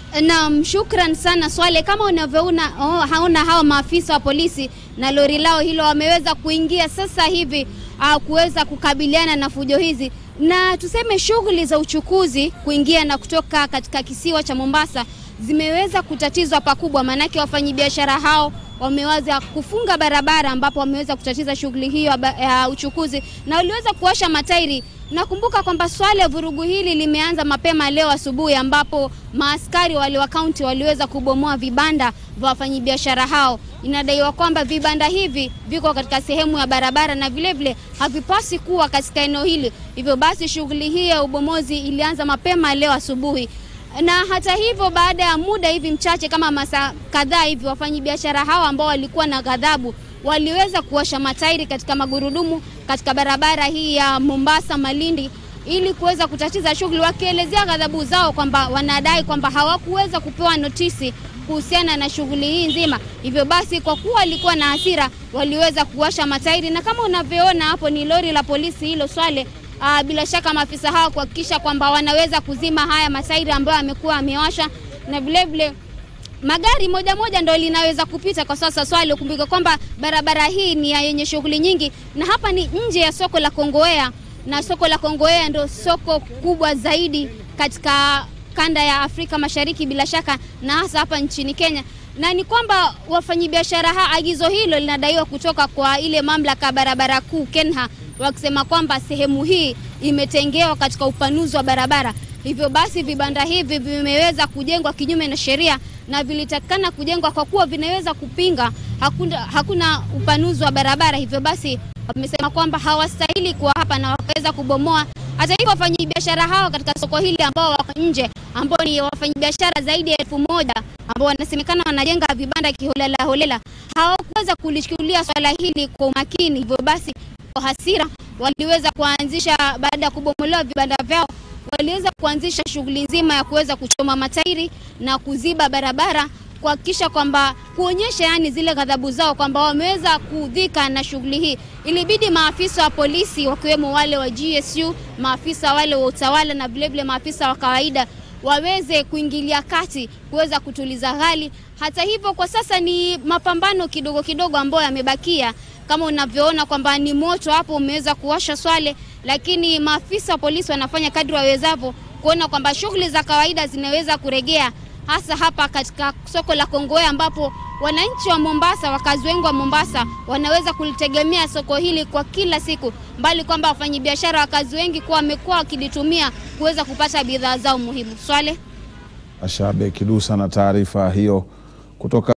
Naam, shukran sana Swale. Kama unavyoona oh, haona hao maafisa wa polisi na lori lao hilo wameweza kuingia sasa hivi uh, kuweza kukabiliana na fujo hizi, na tuseme shughuli za uchukuzi kuingia na kutoka katika kisiwa cha Mombasa zimeweza kutatizwa pakubwa, maanake wafanyabiashara hao wameweza kufunga barabara ambapo wameweza kutatiza shughuli hiyo ya uchukuzi na waliweza kuosha matairi. Nakumbuka kwamba swala vurugu hili limeanza mapema leo asubuhi, ambapo maaskari wale wa kaunti waliweza kubomoa vibanda vya wafanyabiashara hao. Inadaiwa kwamba vibanda hivi viko katika sehemu ya barabara na vilevile havipasi kuwa katika eneo hili. Hivyo basi shughuli hii ya ubomozi ilianza mapema leo asubuhi na hata hivyo, baada ya muda hivi mchache kama masaa kadhaa hivi, wafanyabiashara hao ambao walikuwa na ghadhabu waliweza kuwasha matairi katika magurudumu katika barabara hii ya Mombasa Malindi, ili kuweza kutatiza shughuli, wakielezea ghadhabu zao kwamba wanadai kwamba hawakuweza kupewa notisi kuhusiana na shughuli hii nzima. Hivyo basi, kwa kuwa walikuwa na hasira, waliweza kuwasha matairi, na kama unavyoona hapo ni lori la polisi hilo Swale. Uh, bila shaka maafisa hawa kuhakikisha kwamba wanaweza kuzima haya matairi ambayo amekuwa amewasha, na vilevile magari moja moja ndo linaweza kupita kwa sasa. Swali ukumbuke kwamba barabara hii ni ya yenye shughuli nyingi, na hapa ni nje ya soko la Kongowea, na soko la Kongowea ndo soko kubwa zaidi katika kanda ya Afrika Mashariki bila shaka, na hasa hapa nchini Kenya na ni kwamba wafanyabiashara ha, agizo hilo linadaiwa kutoka kwa ile mamlaka barabara kuu KENHA, wakisema kwamba sehemu hii imetengewa katika upanuzi wa barabara. Hivyo basi vibanda hivi vimeweza kujengwa kinyume na sheria na vilitakikana kujengwa kwa kuwa vinaweza kupinga hakuna, hakuna upanuzi wa barabara. Hivyo basi wamesema kwamba hawastahili kuwa hapa na wakaweza kubomoa. Hata hivyo wafanyabiashara hao katika soko hili ambao wako nje, ambao ni wafanyabiashara zaidi ya elfu moja ambao wanasemekana wanajenga vibanda kiholela holela, hawakuweza kulichukulia swala hili kwa umakini. Hivyo basi kwa hasira waliweza kuanzisha, baada ya kubomolewa vibanda vyao, waliweza kuanzisha shughuli nzima ya kuweza kuchoma matairi na kuziba barabara kuhakikisha kwamba kuonyesha yani zile ghadhabu zao kwamba wameweza kudhika na shughuli hii. Ilibidi maafisa wa polisi wakiwemo wale wa GSU, maafisa wale wa utawala na vilevile maafisa wa kawaida waweze kuingilia kati kuweza kutuliza hali. Hata hivyo, kwa sasa ni mapambano kidogo kidogo ambayo yamebakia, kama unavyoona kwamba ni moto hapo umeweza kuwasha Swale, lakini maafisa wa polisi wanafanya kadri wawezavyo kuona kwamba shughuli za kawaida zinaweza kuregea hasa hapa katika soko la Kongowea ambapo wananchi wa Mombasa, wakazi wengi wa Mombasa wanaweza kulitegemea soko hili kwa kila siku, mbali kwamba wafanyabiashara wakazi wengi kuwa wamekuwa wakilitumia kuweza kupata bidhaa zao muhimu. Swale Ashabe Kidusa na taarifa hiyo kutoka